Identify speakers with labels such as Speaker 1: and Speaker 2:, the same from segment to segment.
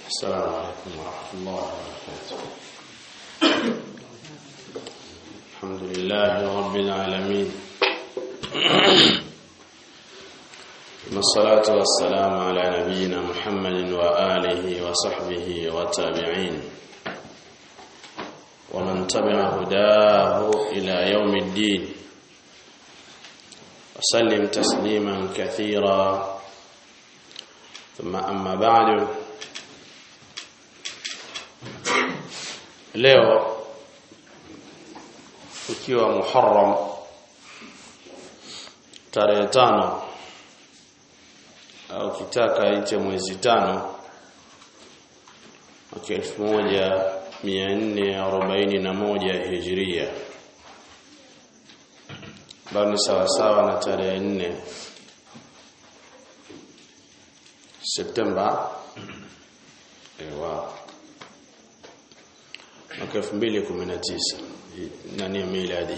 Speaker 1: السلام عليكم ورحمة الله وبركاته الحمد لله رب العالمين والصلاة والسلام على نبينا محمد وآله وصحبه والتابعين ومن تبع هداه إلى يوم الدين وسلم تسليما كثيرا ثم أما بعد leo ukiwa Muharram tarehe tano au kitaka iche mwezi tano mwaka elfu moja mia nne arobaini na moja hijiria ambayo ni sawasawa na tarehe nne Septemba ewa mwaka 2019 nani miladi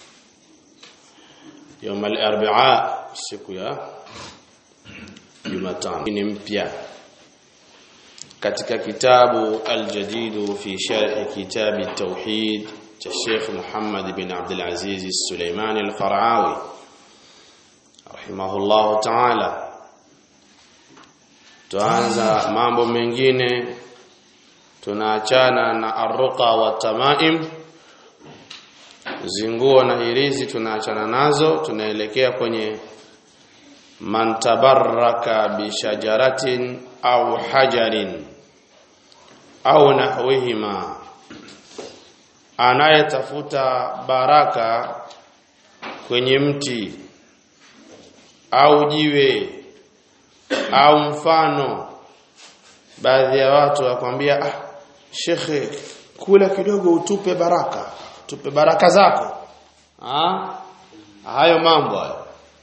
Speaker 1: يوم الاربعاء siku ya Jumatano ni mpya katika kitabu al-jadid fi sharh kitab at-tauhid cha Sheikh Muhammad bin Abdul Aziz Al-Sulaimani Al-Qara'awi rahimahullah ta'ala tuanza mambo mengine tunaachana na arruqa wa tamaim zinguo na hirizi tunaachana nazo tunaelekea kwenye man tabarraka bi shajaratin au hajarin au nahwihima anayetafuta baraka kwenye mti au jiwe au mfano baadhi ya watu wakwambia ah shekhe kula kidogo utupe baraka tupe baraka zako ah hayo mambo hayo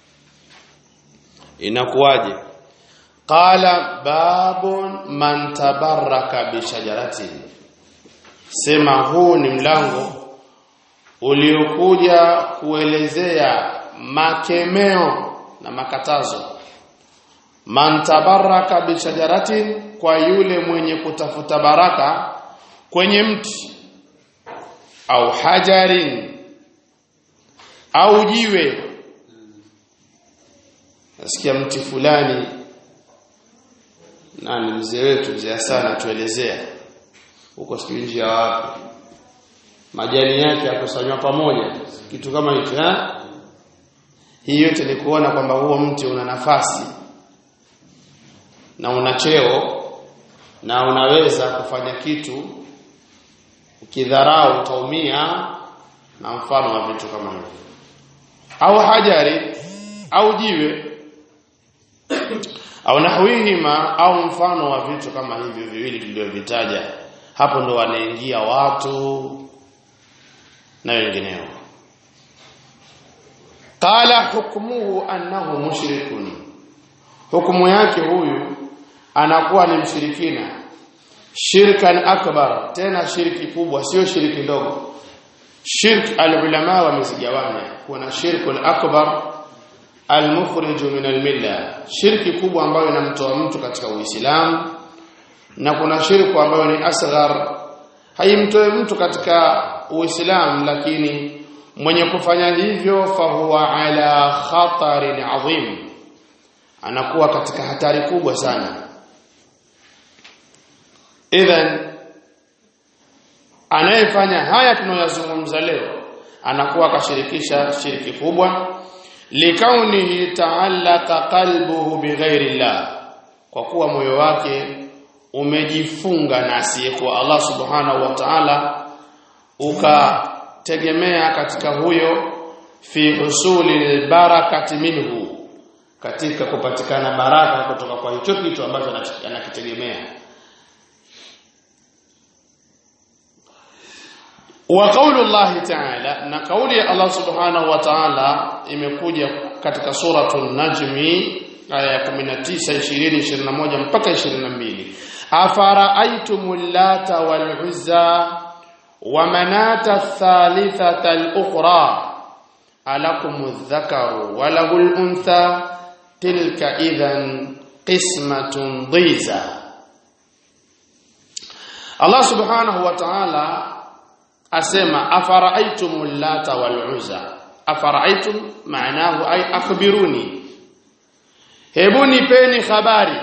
Speaker 1: inakuwaje qala babun man tabarraka bi shajaratin sema huu ni mlango uliokuja kuelezea makemeo na makatazo man tabarraka bi shajaratin kwa yule mwenye kutafuta baraka kwenye mti au hajarin au jiwe nasikia mti fulani nani mzee wetu mzee sana tuelezea huko siku nje ya wapi majani yake yakusanywa pamoja kitu kama hicho eh hii yote ni kuona kwamba huo mti una nafasi na una cheo na unaweza kufanya kitu ukidharau utaumia na mfano wa vitu kama hivyo au hajari au jiwe au nahwihima au mfano wa vitu kama hivyo viwili tulivyovitaja hapo ndo wanaingia watu na wengineo qala hukmuhu annahu mushrikun hukumu yake huyu anakuwa ni mshirikina shirkan akbar tena shirki kubwa sio shirki ndogo shirk alulama wamezigawanya kuna shirkul akbar almukhrij min almilla shirki kubwa ambayo inamtoa mtu katika uislamu na kuna shirku ambayo ni asghar haimtoe mtu katika uislamu lakini mwenye kufanya hivyo fahuwa ala khatarin adhim anakuwa katika hatari kubwa sana idhan anayefanya haya tunayozungumza leo anakuwa kashirikisha shiriki kubwa likaunihi ta'allaqa qalbuhu bighairi llah kwa kuwa moyo wake umejifunga na asiyekuwa Allah subhanahu wa ta'ala ukategemea katika huyo fi husuli barakati minhu katika kupatikana baraka kutoka kwa hicho kitu ambacho anakitegemea wa qaulu Allah ta'ala na kauli ya Allah subhanahu wa ta'ala imekuja katika suratul najmi aya ya 19 20 21 mpaka 22 afara'aytumul lata wal uzza wa manata thalithata al ukhra alakumudh dhakaru wa lahul untha tilka idhan qismatun dhiza Allah subhanahu wa ta'ala asema afara'aytumul lata wal uzza afara'aytum maanahu ay akhbiruni hebu nipeni habari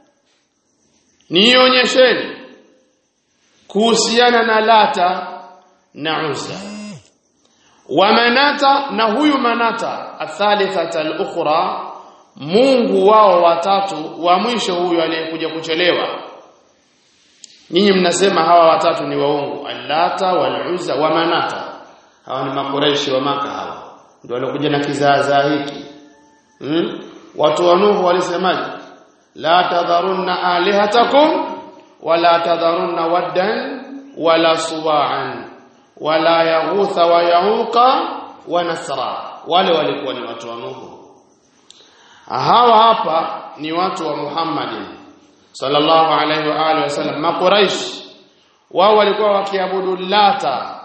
Speaker 1: nionyesheni kuhusiana na lata na uzza wa manata na huyu manata athalithata al-ukhra Mungu wao watatu wa mwisho huyu aliyekuja kuchelewa Nyinyi mnasema hawa watatu ni waungu Allata wal Uzza wa Manata hawa ni makureishi wa maka hawa ndio walikuja na kizaazaa hiki hmm? watu wa Nuhu walisemaje la tadharunna alihatakum wala tadharunna waddan wala suwa'an wala yaghutha wa yauqa wa nasra wale walikuwa ni watu wa Nuhu hawa hapa ni watu wa Muhammadin sallallahu alaihi wa alihi wasallam makuraish wao walikuwa wakiabudu lata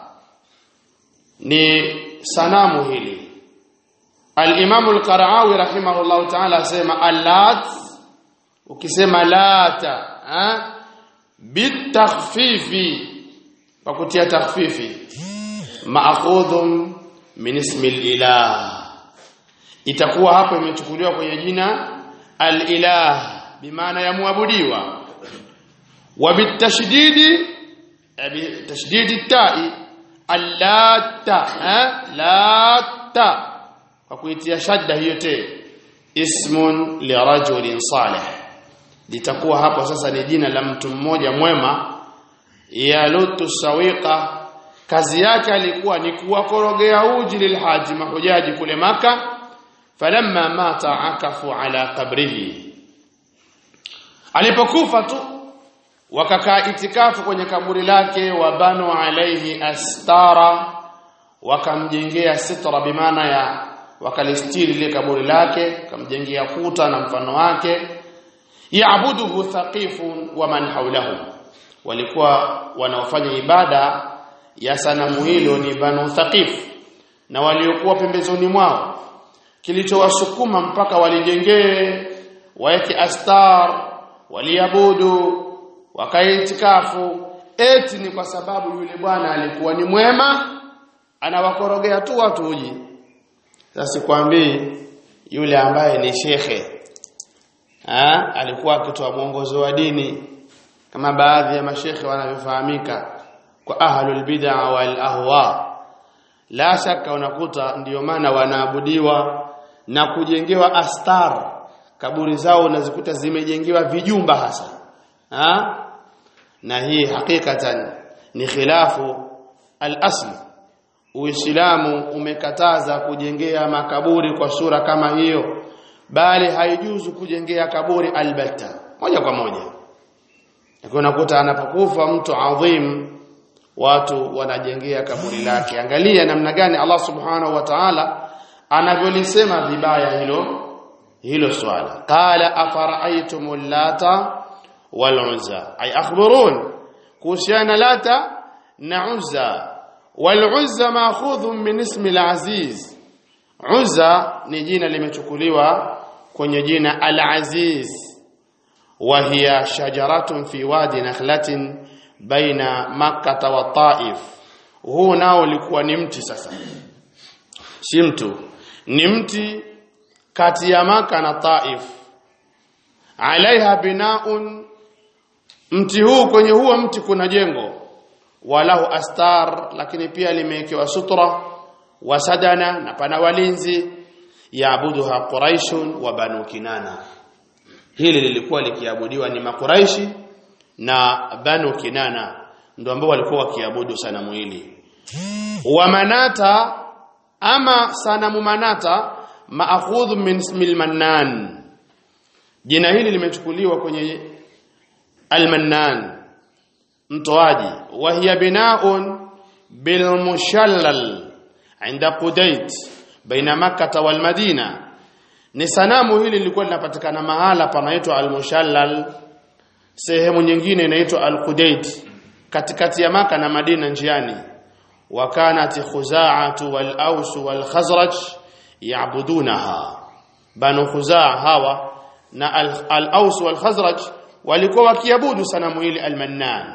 Speaker 1: ni sanamu hili al-Imam al-Qara'awi rahimahullah ta'ala asema allat ukisema lata ha bitakhfifi kwa kutia takhfifi ma'khudhun min ismi al-ilah itakuwa hapo imechukuliwa kwenye jina al-ilah bimaana ya muabudiwa wa bitashdidi bitashdidi ta'i allata lata kwa kuitia shadda hiyo te ismun li rajulin salih litakuwa hapo sasa ni jina la mtu mmoja mwema ya lutu sawiqa kazi yake alikuwa ni kuwakorogea uji lilhaji mahujaji kule maka falamma mata akafu ala qabrihi alipokufa tu wakakaa itikafu kwenye kaburi lake wabanu alaihi astara wakamjengea sitra bimaana ya wakalistiri ile kaburi lake wakamjengea kuta na mfano wake yaabuduhu thaqifun wa man hawlahu walikuwa wanaofanya ibada ya sanamu hilo ni banu thaqif na waliokuwa pembezoni mwao kilichowasukuma mpaka walijengee waeke astar waliabudu wakaitikafu eti ni kwa sababu yule bwana alikuwa ni mwema anawakorogea tu watu uji sasa sikwambii yule ambaye ni shekhe ha? alikuwa akitoa mwongozo wa dini kama baadhi ya mashekhe wanavyofahamika kwa ahlul bid'a wal ahwa la shaka unakuta ndiyo maana wanaabudiwa na kujengewa astar kaburi zao unazikuta zimejengewa vijumba hasa ha? na hii hakikatan ni khilafu al-asl Uislamu umekataza kujengea makaburi kwa sura kama hiyo bali haijuzu kujengea kaburi albatta moja kwa moja unakuta anapokufa mtu adhim watu wanajengea kaburi lake angalia namna gani Allah subhanahu wa ta'ala anavyolisema vibaya hilo hilo swala qala afara'aytumul lata wal uzza ay akhbirun kuhusiana lata na uzza wal uzza ma'khudhun min ismi al aziz uzza ni jina limechukuliwa kwenye jina al aziz wa hiya shajaratun fi wadi nakhlatin baina makkah wa taif huu nao ulikuwa ni mti sasa si mtu ni mti kati ya maka na taif alaiha binaun mti huu kwenye huo mti kuna jengo walahu astar lakini pia limewekewa sutra wasadana na pana walinzi yaabuduha quraishun wa banu kinana hili lilikuwa likiabudiwa ni makuraishi na banu kinana ndio ambao walikuwa wakiabudu sanamu hili wa manata ama sanamu manata maakhudhu min ismil mannan jina hili limechukuliwa kwenye almannan mtoaji wa hiya binaun bil mushallal inda qudait baina makkah wal madina ni sanamu hili lilikuwa linapatikana mahala panaitwa al-mushallal sehemu nyingine inaitwa al-qudait katikati ya maka na madina njiani wa kanat khuza'atu wal aus wal khazraj ya'budunaha banu khuzaa hawa na al-aus wal khazraj walikuwa wakiabudu sanamu hili al-mannan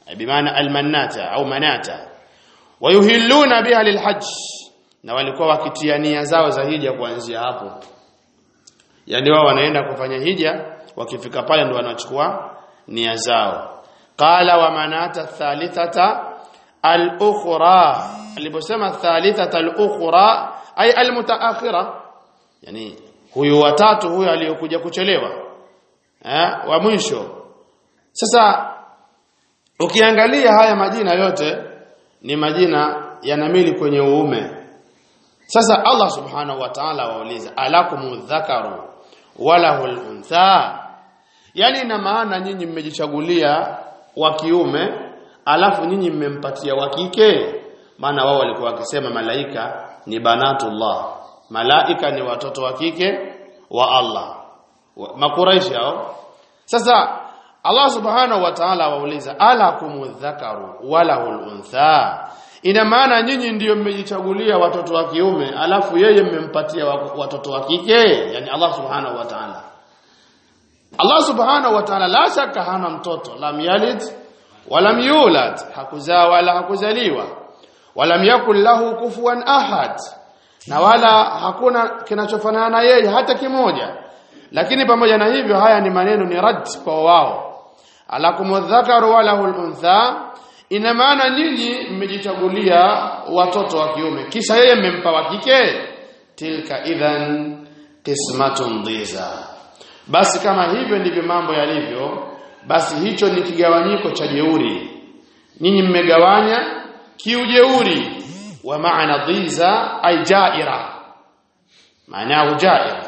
Speaker 1: bimaana almanata au manata wayuhilluna biha lilhajj na walikuwa wakitia nia zao za hija kuanzia hapo yani wao wanaenda kufanya hija wakifika pale ndio wanachukua nia zao qala wa manata thalithata al-ukhra aliposema thalithata al-ukhra ay al-mutaakhira yani huyu watatu huyu aliyokuja kuchelewa eh wa mwisho sasa ukiangalia haya majina yote ni majina yanamili kwenye uume sasa Allah subhanahu wa ta'ala wauliza alakumu dhakaru walahul untha yani ina maana nyinyi mmejichagulia wa kiume alafu nyinyi mmempatia wa kike maana wao walikuwa wakisema malaika ni banatullah malaika ni watoto wa kike wa Allah makuraishi hao sasa Allah subhanahu wa ta'ala wauliza alakumu dhakaru walahul untha ina maana nyinyi ndiyo mmejichagulia watoto wa kiume alafu yeye mmempatia watoto wa kike yani Allah subhanahu wa ta'ala Allah subhanahu wa ta'ala la shaka hana mtoto lam yalid walam yulad hakuzaa wala hakuzaliwa walam yakul lahu kufuwan ahad na wala hakuna kinachofanana na yeye hata kimoja lakini pamoja na hivyo haya ni maneno ni rad kwa wao alakumudhakaru walahu untha ina maana nyinyi mmejichagulia watoto wa kiume kisha yeye mmempa wa kike tilka idhan qismatun dhiza basi kama hivyo ndivyo mambo yalivyo basi hicho ni kigawanyiko cha jeuri nyinyi mmegawanya kiujeuri wa maana dhiza ay jaira maana jaira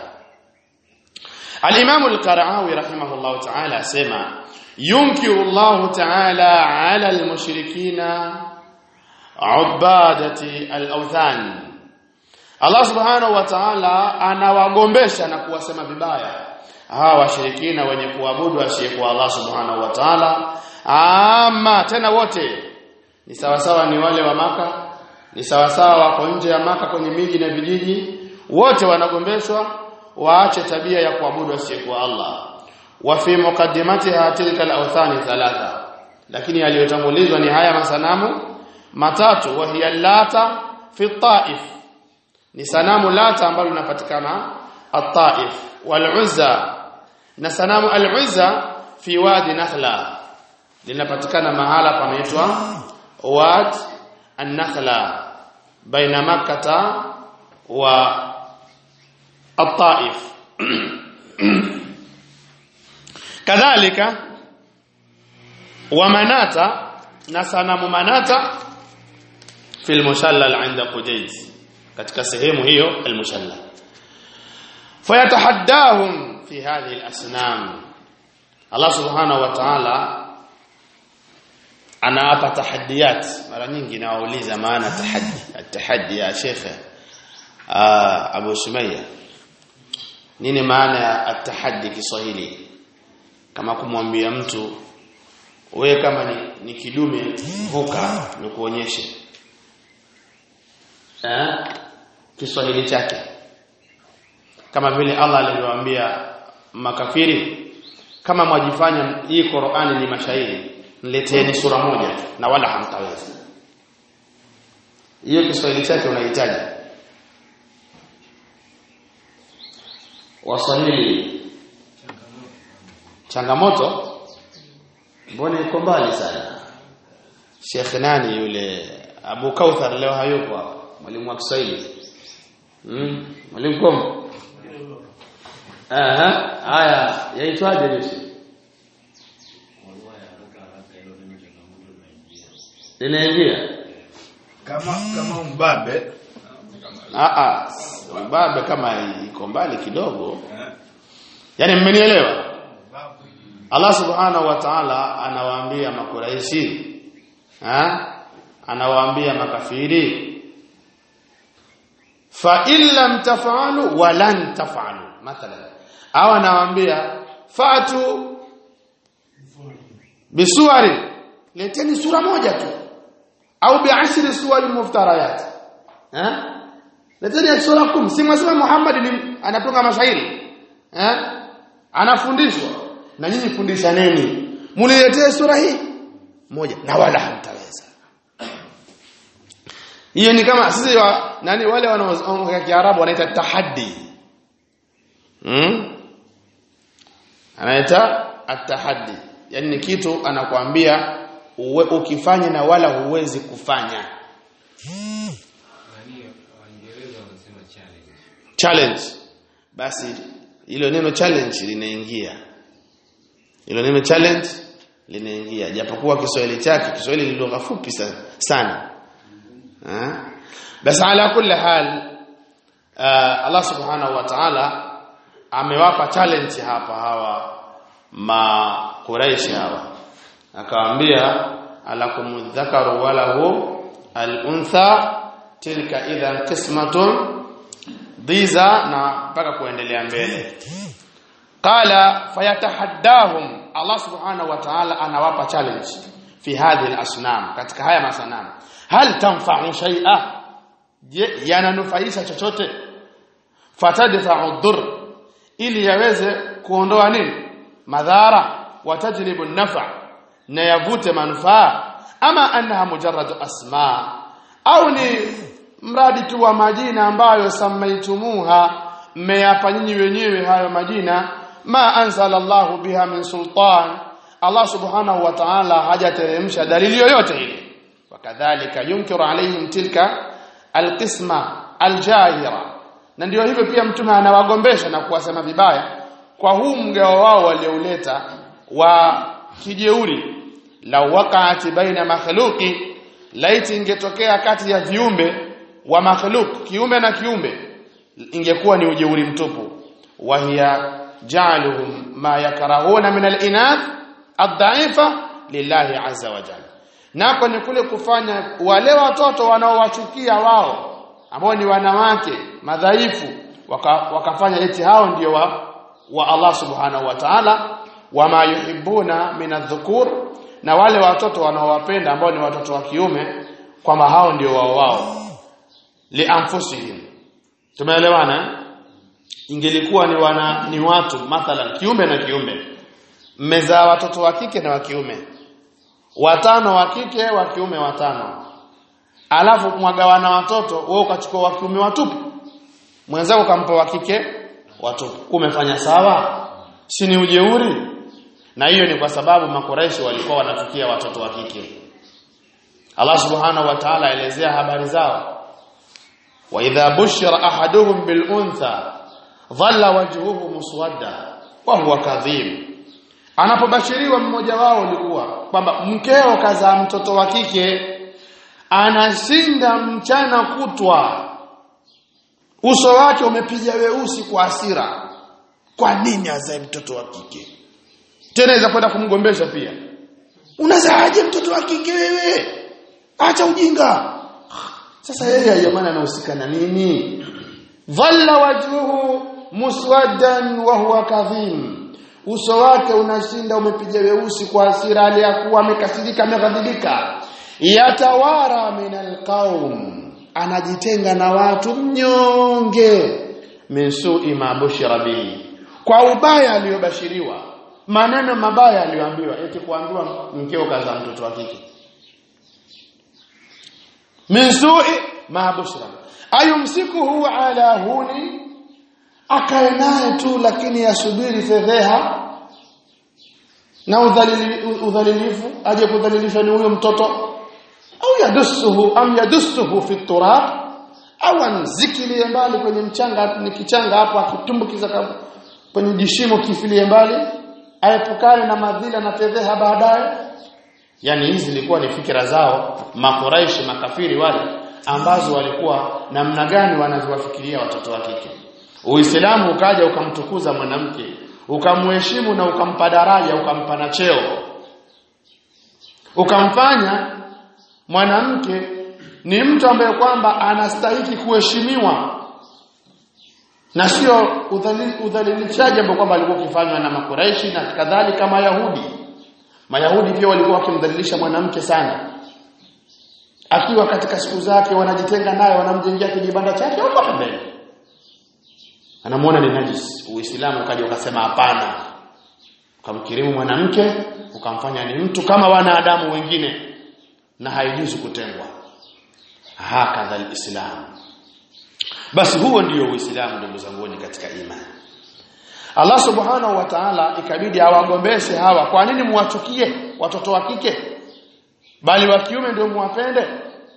Speaker 1: al-imam al-qara'awi rahimahullah ta'ala asema ينكر الله تعالى على المشركين عبادة الأوثان Allah subhanahu wa ta'ala anawagombesha na kuwasema vibaya hawa washirikina wenye kuabudu asiyekuwa Allah subhanahu wa ta'ala ama tena wote ni sawasawa ni wale wa maka ni sawasawa wako nje ya maka kwenye miji na vijiji wote wanagombeshwa waache tabia ya kuabudu asiyekuwa Allah wa fi muqaddimatiha tilka al-awthani thalatha lakini aliyotangulizwa ni haya masanamu matatu wa hiya lata fi taif ni sanamu lata ambalo linapatikana at-taif wal uzza na sanamu al-uzza fi wadi nakhla linapatikana mahala panaitwa wad an-nakhla baina makkah wa at-taif kadhalika wa manata na sanamu manata fil mushallal inda qudayd katika sehemu hiyo al mushallal fayatahaddahum fi hadhihi al asnam Allah subhanahu wa ta'ala anaapa tahaddiyat mara nyingi nawauliza maana tahaddi at-tahaddi ya shekhe Abu Sumayya nini maana ya at-tahaddi Kiswahili kama kumwambia mtu wewe kama ni, ni kidume vuka nikuonyeshe eh Kiswahili chake kama vile Allah alivyowaambia makafiri kama mwajifanya hii Qur'ani ni mashairi nileteeni sura moja na wala hamtaweza hiyo Kiswahili chake unahitaji Waswahili changamoto mbona iko mbali sana Sheikh nani yule Abu Kauthar leo hayupo hapa mwalimu wa Kiswahili mm mwalimu kom aha haya yaitwaje jeshi linaingia
Speaker 2: kama kama mbabe
Speaker 1: ah ah mbabe kama iko mbali kidogo yani mmenielewa Allah subhanahu wa ta'ala anawaambia makuraishi ha anawaambia makafiri fa illam taf'alu wa lan taf'alu mathalan au anawaambia fatu bisuwari leteni sura moja tu au bi'ashri suwari muftarayat ha leteni sura 10 si mwasema Muhammad ni anatunga mashairi ha anafundishwa na nyinyi fundishaneni muniletee sura hii moja na wala hamtaweza hiyo ni kama sisi wa, nani wale wanaoongea Kiarabu wanaita tahaddi hmm? anaita atahaddi yani ni kitu anakuambia uwe, ukifanya na wala huwezi kufanya challenge basi hilo neno challenge linaingia hilo neno challenge linaingia japokuwa Kiswahili chake Kiswahili ni lugha fupi sana ha? basi ala kulli hal uh, Allah subhanahu wa ta'ala amewapa challenge hapa hawa ma Quraish hawa akawaambia alakum dhakaru walahu al-untha tilka idhan qismatun dhiza na mpaka kuendelea mbele qala fayatahaddahum Allah subhanahu wa ta'ala anawapa challenge fi hadhihi al-asnam katika haya masanamu hal tanfa'u shay'a je yananufaisha chochote fatadfa'u dhur ili yaweze kuondoa nini madhara watajlibu nafa na yavute manufaa ama annaha mujarrad asma au ni mradi tu wa majina ambayo samaitumuha mmeyapa nyinyi wenyewe hayo majina ma anzala Allahu biha min sultan Allah subhanahu wa ta'ala hajateremsha dalili yoyote ile wakadhalika yunkiru alaihim tilka alqisma aljahira na ndio hivyo pia mtume anawagombesha na kuwasema vibaya kwa huu mgao wao waliouleta wa kijeuri la waqa'ati baina makhluqi laiti ingetokea kati ya viumbe wa makhluk kiumbe na kiumbe ingekuwa ni ujeuri mtupu wa hiya ja'aluhum ma yakrahuna min al-inath ad-da'ifa lillahi azza wa jalla nako ni kule kufanya wale watoto wanaowachukia wao ambao ni wanawake madhaifu waka, wakafanya eti hao ndio wa, wa Allah subhanahu wa ta'ala wama yuhibbuna min adh-dhukur na wale watoto wanaowapenda ambao ni watoto wa kiume kwamba hao ndio wao wao lianfusihim tumeelewana ingelikuwa ni wana ni watu mathalan kiume na kiume mmezaa watoto wa kike na wa kiume watano wa kike wa kiume watano alafu mwagawana watoto wewe ukachukua wa kiume watupu mwenzako ukampa wa kike watupu umefanya sawa si ni ujeuri na hiyo ni kwa sababu makoreshi walikuwa wanatukia watoto wa kike Allah subhanahu wa ta'ala elezea habari zao wa idha bushira ahaduhum bil untha dhalla wajhuhu muswadda wa huwa kadhib anapobashiriwa mmoja wao ulikuwa kwamba mkeo kazaa mtoto wa kike anashinda mchana kutwa uso wake umepiga weusi kwa hasira kwa nini azae mtoto wa kike tena inaweza kwenda kumgombesha pia unazaaje mtoto wa kike wewe acha ujinga sasa yeye jamani anahusika na nini dhalla wajhuhu muswaddan wa huwa kadhim uso wake unashinda umepiga weusi kwa hasira aliyakuwa amekasirika ameghadhibika yatawara min alqaum anajitenga na watu mnyonge min su'i ma bushira bihi kwa ubaya aliyobashiriwa maneno mabaya aliyoambiwa eti kuambiwa mkeo kaza mtoto wa kike min su'i ma bushra ayumsikuhu ala huni akae naye tu lakini yasubiri fedheha na udhalili, udhalilifu aje kudhalilishwa ni huyo mtoto au yadussuhu am yadussuhu fi turab au anzikilie mbali kwenye mchanga ni kichanga hapo akitumbukiza kwenye jishimo kifilie mbali aepukane na madhila na fedheha baadaye yani hizi zilikuwa ni fikira zao makuraishi makafiri wale ambazo walikuwa namna gani wanaziwafikiria watoto wa kike Uislamu ukaja ukamtukuza mwanamke ukamheshimu na ukampa daraja ukampa na cheo ukamfanya mwanamke ni mtu ambaye kwamba anastahili kuheshimiwa na sio udhalilishaji ambao kwamba alikuwa ukifanywa na makuraishi na kadhalika mayahudi mayahudi pia walikuwa wakimdhalilisha mwanamke sana akiwa katika siku zake wanajitenga naye wanamjengea kijibanda chake huko pembeni anamuona ni najis uislamu ukaja ukasema hapana ukamkirimu mwanamke ukamfanya ni mtu kama wanadamu wengine na haijuzu kutengwa hakadha alislam basi huo ndio uislamu ndugu zangu katika imani Allah subhanahu wa ta'ala ikabidi awagombeshe hawa kwa nini muwachukie watoto wa kike bali wa kiume ndio muwapende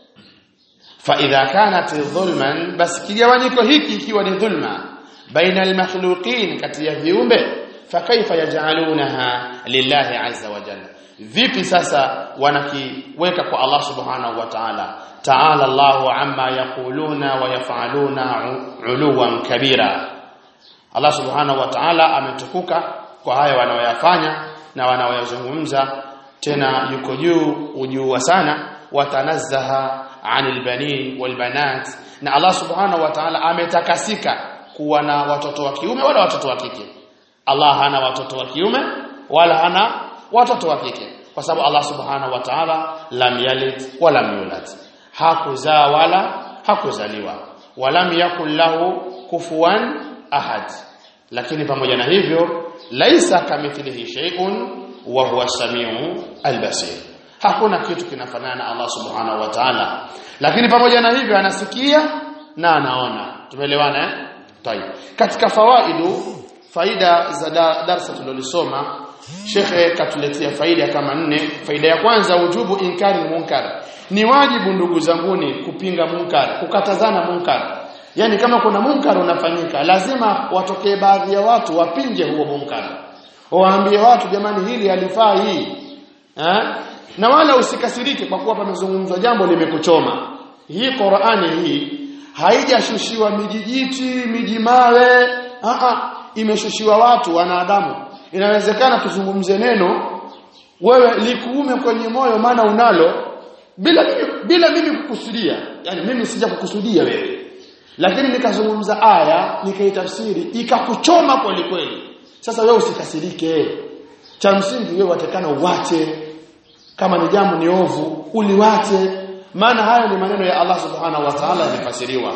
Speaker 1: fa idha kanat dhulman basi kigawanyiko hiki ikiwa ni dhulma baina almakhluqin kati ya viumbe fa kaifa yaj'alunaha lillahi azza wa jalla vipi sasa wanakiweka kwa Allah subhanahu wa ta'ala ta'ala Allahu amma yaquluna wa yaf'aluna uluwan kabira Allah subhanahu wa ta'ala ametukuka kwa haya wanaoyafanya na wanaoyazungumza tena yuko juu ujua sana watanazzaha anil banin wal banat na Allah subhanahu wa ta'ala ametakasika kuwa na watoto wa kiume wala watoto wa kike Allah hana watoto wa kiume wala hana watoto wa kike kwa sababu Allah subhanahu wa ta'ala lam yalid wala yulad hakuzaa wala hakuzaliwa walam yakul lahu kufuwan ahad lakini pamoja na hivyo laisa kamithlihi shay'un wa huwa samiu albasir hakuna kitu kinafanana na Allah subhanahu wa ta'ala lakini pamoja na hivyo anasikia na anaona tumeelewana eh tayeb katika fawaidu faida za darasa tulilolisoma shekhe katuletea faida kama nne faida ya kwanza ujubu inkari munkar ni wajibu ndugu zanguni kupinga munkar kukatazana munkar yani kama kuna munkar unafanyika lazima watokee baadhi ya watu wapinge huo munkar waambie watu jamani hili halifaa hii eh? na wala usikasirike kwa kuwa pamezungumzwa jambo limekuchoma hii Qur'ani hii haijashushiwa mijijiti mijimawe a a imeshushiwa watu wanadamu inawezekana tuzungumze neno wewe likuume kwenye moyo maana unalo bila mimi, bila mimi kukusudia yani mimi sija kukusudia wewe lakini nikazungumza aya nikaitafsiri ikakuchoma kweli kweli sasa wewe usikasirike cha msingi wewe watakana uwache kama ni jambo ni ovu uliwache maana hayo ni maneno ya Allah subhanahu wa ta'ala yamefasiriwa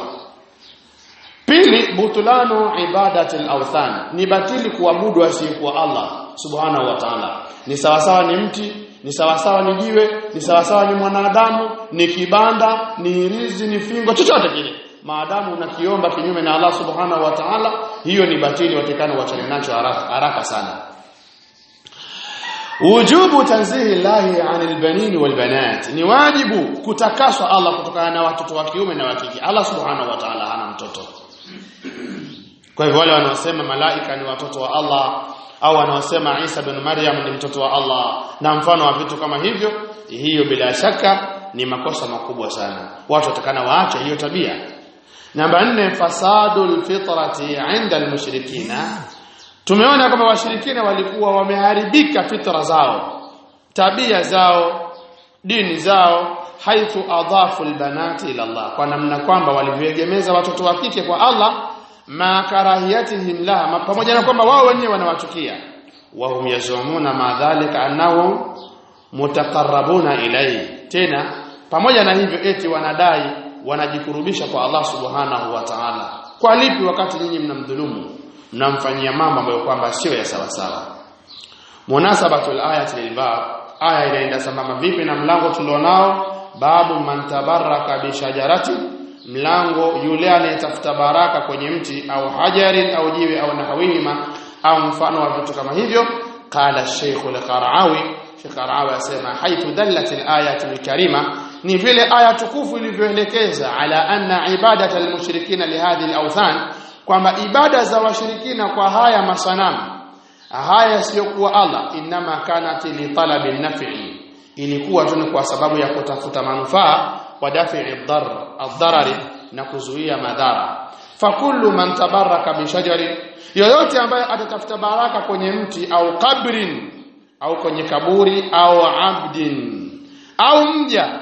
Speaker 1: pili butulanu ibadati al-awthan ni batili kuabudu asiyekuwa Allah subhanahu wa ta'ala ni sawasawa ni mti ni sawasawa ni jiwe ni sawasawa ni mwanadamu ni kibanda ni hirizi ni fingo chochote kile maadamu unakiomba kinyume na Allah subhanahu wa ta'ala hiyo ni batili watakana wachane nacho haraka, haraka sana wujubu tanzihi llahi anil banin wal banat ni wajibu kutakaswa Allah kutokana na watoto wa kiume na wa kike Allah subhanahu wa ta'ala hana mtoto kwa hivyo wale wanaosema malaika ni watoto wa Allah au wanaosema Isa bin Maryam ni mtoto wa Allah na mfano wa vitu kama hivyo hiyo bila shaka ni makosa makubwa sana watu watakana waache hiyo tabia namba nne fasadul fitrati inda almushrikina tumeona kwamba washirikina walikuwa wameharibika fitra zao tabia zao dini zao haithu adhafu albanati ila Allah kwa namna kwamba walivyoegemeza watoto wa kike kwa Allah ma karahiyatihim laha pamoja na kwamba wao wenyewe wanawachukia wahum yazumuna ma dhalika annahum mutaqarrabuna ilayhi tena pamoja na hivyo eti wanadai wanajikurubisha kwa Allah subhanahu wa ta'ala kwa lipi wakati nyinyi mnamdhulumu mnamfanyia mambo ambayo kwamba sio ya sawa sawa munasabatul ayati lilbab aya inaenda sambamba vipi na mlango tulionao babu man tabarraka bi shajarati mlango yule anayetafuta baraka kwenye mti au hajarin au jiwe au nahawihima au mfano wa vitu kama hivyo qala shaykh al-qara'awi shaykh qara'awi asema haithu dallat al-ayatu al-karima ni vile aya tukufu ilivyoelekeza ala anna ibadata al-mushrikina lihadhihi al-awthan kwamba ibada za washirikina kwa haya masanamu haya siyokuwa Allah inama kanat li talabi nafi ilikuwa tu kwa sababu ya kutafuta manufaa wa dafi'i dhar adharari na kuzuia madhara fakullu man tabaraka bi shajari yoyote ambaye atatafuta baraka kwenye mti au kabrin au kwenye kaburi au abdin au mja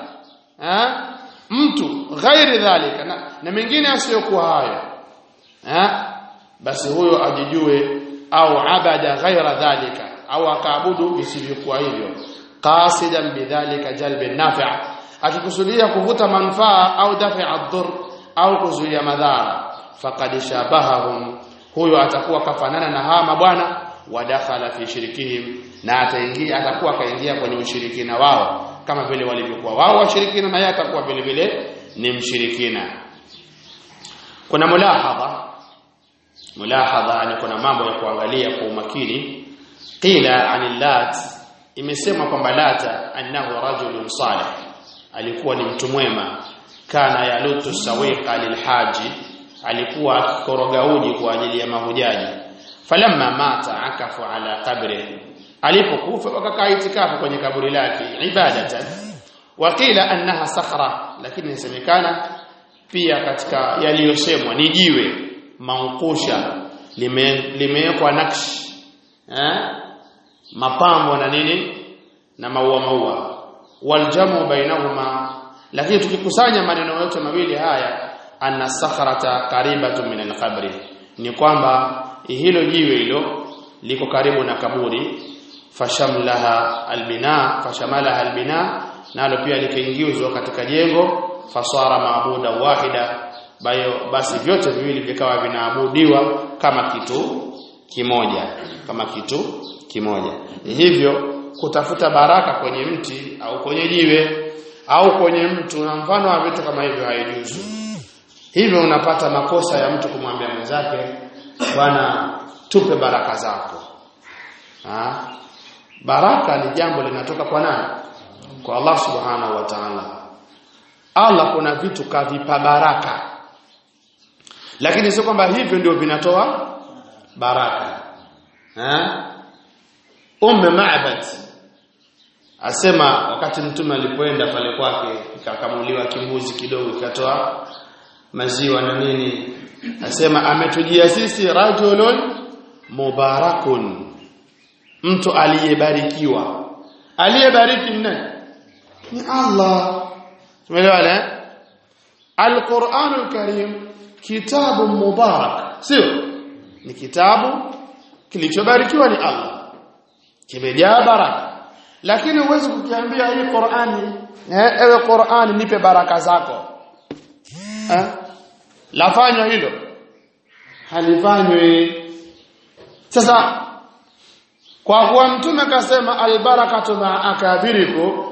Speaker 1: eh mtu ghairi dhalika na, na mengine asiyokuwa hayo eh basi huyo ajijue au abada ghaira dhalika au akaabudu visivyokuwa hivyo qasidan bidhalika jalbi nafi' akikusudia kuvuta manufaa au dafi ad-dur au kuzuia madhara faqad shabahahum huyo atakuwa kafanana na hawa mabwana wadakhala fi shirikihim na ataingia atakuwa akaingia kwenye ushirikina wao kama vile walivyokuwa wao washirikina na yeye atakuwa vile vile ni mshirikina kuna mulahadha mulahadha ni kuna mambo ya kuangalia kwa umakini qila anil lat imesema kwamba lata annahu rajulun salih alikuwa ni mtu mwema kana yalutu sawiqa lilhaji alikuwa akikoroga uji kwa ajili ya mahujaji falamma mata akafu ala qabri alipokufa wakakaa itikafu kwenye kaburi lake ibadatan waqila annaha sakhra lakini inasemekana pia katika yaliyosemwa ni jiwe mankusha limewekwa nakshi eh mapambo na nini na maua maua waljamu bainahuma lakini tukikusanya maneno yote mawili haya anna sakhrata qaribatu min alqabri ni kwamba hilo jiwe hilo liko karibu na kaburi fashamlaha albina fashamalaha albina nalo pia likaingizwa katika jengo fasara maabuda wahida bayo basi vyote viwili vikawa vinaabudiwa kama kitu kimoja kama kitu kimoja hivyo kutafuta baraka kwenye mti au kwenye jiwe au kwenye mtu na mfano wa vitu kama hivyo haijuzu hivyo unapata makosa ya mtu kumwambia mwenzake bwana tupe baraka zako ha? baraka ni jambo linatoka kwa nani kwa Allah subhanahu wa ta'ala Allah kuna vitu kavipa baraka lakini sio kwamba hivyo ndio vinatoa baraka ha? Umme Ma'bad asema wakati mtume alipoenda pale kwake ikakamuliwa kimbuzi kidogo ikatoa maziwa na nini asema ametujia sisi rajulun mubarakun mtu aliyebarikiwa aliyebariki nani ni Allah tumeelewana Al-Qur'anul Karim kitabu mubarak sio ni kitabu kilichobarikiwa ni Allah kimejaa baraka lakini huwezi kukiambia hii Qur'ani eh, ewe Qur'ani nipe baraka zako eh? lafanywa hilo halifanywi sasa kwa kuwa mtume kasema albarakatu ma akabiriku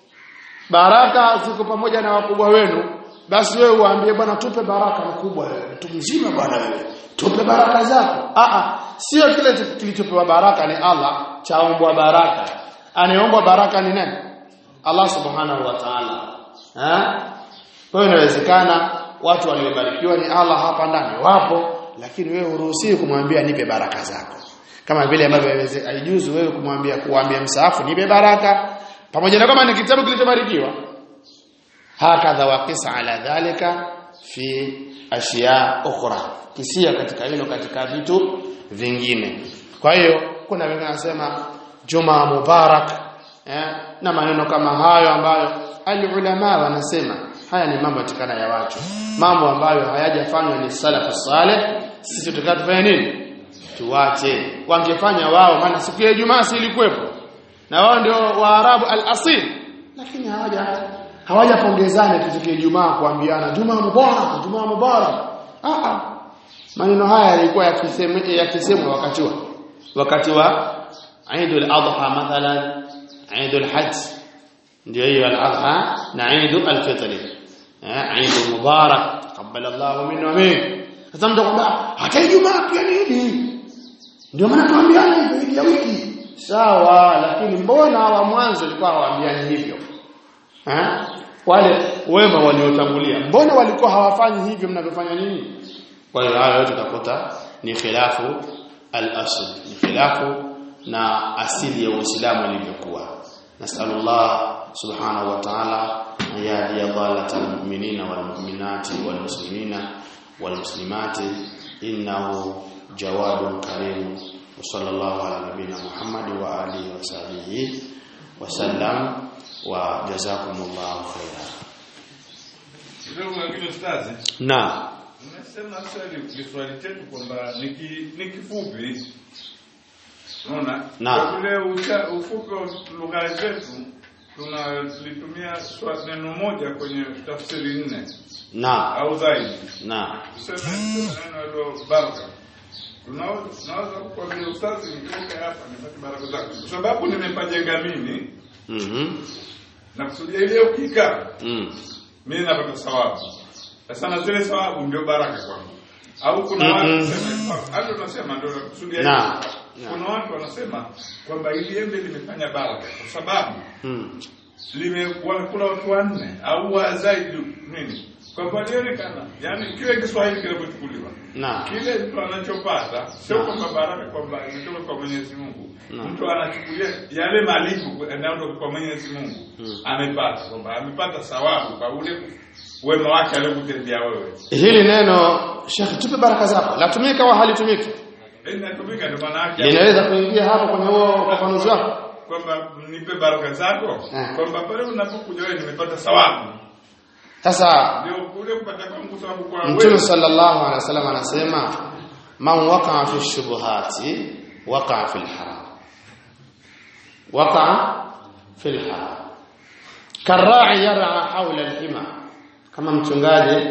Speaker 1: baraka ziko pamoja na wakubwa wenu basi wewe uambie bwana tupe baraka mkubwa wewe mtu mzima bwana wewe tupe baraka zako a a sio kile kilichopewa baraka ni Allah chaombwa baraka anayeombwa baraka ni nani Allah subhanahu wa ta'ala eh kwa hiyo inawezekana watu waliobarikiwa ni Allah hapa ndani wapo lakini wewe uruhusiwi kumwambia nipe baraka zako kama vile ambavyo haijuzu wewe kumwambia kuambia msaafu nipe baraka pamoja na kama ni kitabu kilichobarikiwa hakadha waqisa ala dhalika fi ashiya ukhra kisia katika hilo katika vitu vingine kwa hiyo kuna wengine wanasema juma mubarak eh, na maneno kama hayo ambayo alulama wanasema haya ni mambo yatikana ya watu mambo ambayo hayajafanywa ni salafu saleh sisi tutakatufanya nini tuwache wangefanya wao maana siku ya Ijumaa si ilikuwepo na wao ndio waarabu al-asil lakini hawaja hawajapongezana kitu Ijumaa kuambiana Jumaa mubarak Jumaa mubarak ah ah maneno haya yalikuwa yakisemwa yakisemwa wakati wa wakati wa Eidul Adha mathalan Eidul Hajj ndio hiyo al-Adha na Eidul al-Fitr eh Eidul Mubarak taqabbala Allahu minna wa minkum sasa mtu kwamba hata Ijumaa pia ni Idi ndio maana tuambiana hivyo Idi ya wiki sawa lakini mbona wa mwanzo walikuwa hawaambiani hivyo eh wale wema waliotangulia mbona walikuwa hawafanyi hivyo mnavyofanya nini kwa hiyo hayo yote utakuta ni khilafu al-asl ni khilafu na asili ya Uislamu ilivyokuwa nasallallahu subhanahu wa ta'ala an yahdiya dhalatal mu'minina wal mu'minati wal muslimina wal muslimati innahu jawadun karim wa sallallahu ala nabiyyina muhammad wa alihi wa sahbihi wa sallam wa jazakumullahu khairan
Speaker 2: Kidogo lakini ustazi,
Speaker 1: na
Speaker 2: umesema swali kiswali chetu kwamba ni ki- ni kifupi. Unaona?
Speaker 1: Naam.
Speaker 2: Kwa vile ucha- ufupi wa lugha zetu tunalitumia swa- neno moja kwenye tafsiri nne
Speaker 1: na
Speaker 2: au zaidi.
Speaker 1: na
Speaker 2: Tuseme tuseme neno hilo baraka. tunaweza tunaweza kukwambia ustazi nikitoka hapa nipate baraka zako kwa sababu nimepajenga mimi
Speaker 1: Mhm.
Speaker 2: na kusudia ile ukikaa
Speaker 1: Mm.
Speaker 2: mimi napata sawabu sasa na zile sawabu ndio baraka kwangu au kuna
Speaker 1: Mm-mm.
Speaker 2: watu wanasema hata tunasema ndio nakusudia
Speaker 1: Na.
Speaker 2: hivyo. kuna watu wanasema kwamba ili embe limefanya baraka kwa sababu
Speaker 1: Mm.
Speaker 2: lime wamekula watu wanne au wa zaidi nini kwa palionekana yani kile Kiswahili kinapochukuliwa
Speaker 1: Na.
Speaker 2: kile mtu anachopata sio kwamba baraka kwamba imetoka kwa Mwenyezi Mungu
Speaker 1: Naam.
Speaker 2: mtu anachukulia yale malipo yanayotoka kwa Mwenyezi Mungu
Speaker 1: Mm.
Speaker 2: amepata kwamba amepata thawabu kwa ule wema wake aliyokutendea wewe
Speaker 1: Hili neno Sheikh tupe baraka zako. Latumika au halitumiki?
Speaker 2: inatumika ndio maana yake
Speaker 1: Linaweza kuingia hapo kwenye huo ufafanuzi wako?
Speaker 2: kwamba nipe baraka zako
Speaker 1: Eh.
Speaker 2: kwamba pale unapokuja wewe nimepata thawabu
Speaker 1: Sasa
Speaker 2: ndio kule kupata kwangu thawabu kwa
Speaker 1: Mtume
Speaker 2: wewe
Speaker 1: sallallahu alaihi wasallam anasema man waqa'a fi shubuhati waqa'a fil haram. Waqa'a fil haram. Karra'i yar'a hawla al-hima. Kama mchungaji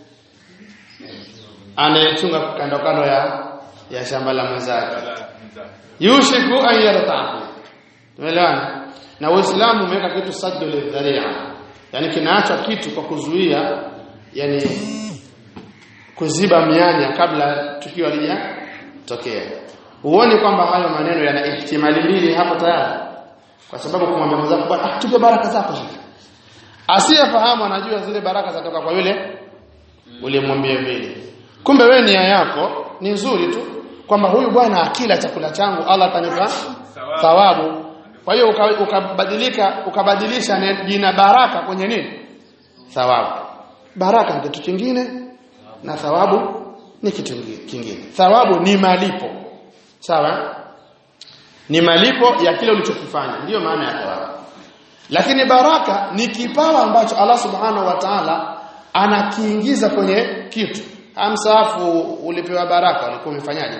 Speaker 1: anayechunga kando kando ya ya shamba la mwenzake. Yushiku an yartahu. Tumeelewana? Na Uislamu umeweka kitu saddu lidharia. Yaani kinaachwa kitu kwa kuzuia yani kuziba mianya kabla tukio halijatokea. Huoni kwamba hayo maneno yana ihtimali mbili hapo tayari? Kwa sababu kumwambia mwenzako bwana ah, tupe baraka zako sasa. Asiyefahamu anajua zile baraka zatoka kwa yule ulimwambia vile. Kumbe wewe nia yako ni nzuri tu kwamba huyu bwana akila chakula changu Allah atanipa thawabu. Kwa hiyo uka- ukabadilika ukabadilisha ne- jina baraka kwenye nini? Thawabu. Baraka ni kitu kingine na thawabu ni kitu kingi- kingine. Thawabu ni malipo. Sawa? Ni malipo ya kile ulichokifanya. Ndiyo maana ya thawabu. Lakini baraka ni kipawa ambacho Allah Subhanahu wa Ta'ala anakiingiza kwenye kitu. Amsaafu ulipewa baraka ulikuwa umefanyaje?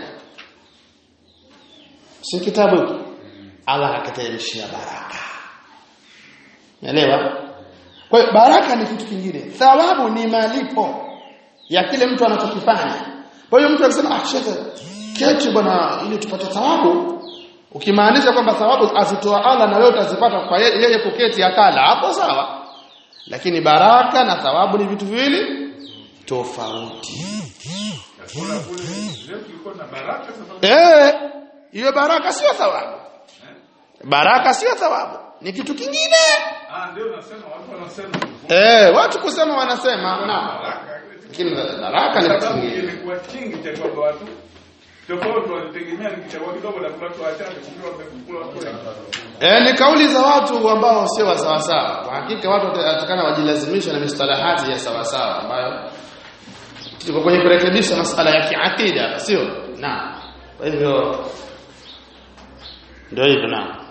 Speaker 1: Si kitabu hiki. Allah akateremshia baraka. Unaelewa? Kwa hiyo baraka ni kitu kingine. Thawabu ni malipo ya kile mtu anachokifanya. Kwa hiyo mtu akisema ah shekhe keti bwana ili tupate thawabu ukimaanisha kwamba thawabu azitoa Allah na wewe utazipata kwa ye- yeye kuketi akala hapo sawa. Lakini baraka na thawabu ni vitu viwili tofauti.
Speaker 2: Kuna kule leo tulikuwa na baraka sababu
Speaker 1: Eh, hiyo baraka sio thawabu. Baraka sio thawabu. Ni kitu kingine.
Speaker 2: ah ndio nasema watu wanasema
Speaker 1: Eh, watu kusema wanasema na
Speaker 2: baraka
Speaker 1: lakini baraka ni kitu
Speaker 2: sababu
Speaker 1: kingine.
Speaker 2: ilikuwa kingi cha kwamba watu tofauti walitegemea nikichagua kidogo na watu wachache kumbe wamekula watu wengi
Speaker 1: Eh, ni kauli za watu ambao sio wa sawa sawa. Kwa hakika watu watakana wajilazimisha na mistalahati ya sawa sawa ambayo tuko kwenye kurekebisha masala ya kiakida, sio? Na. Kwa hivyo ndio hivyo na.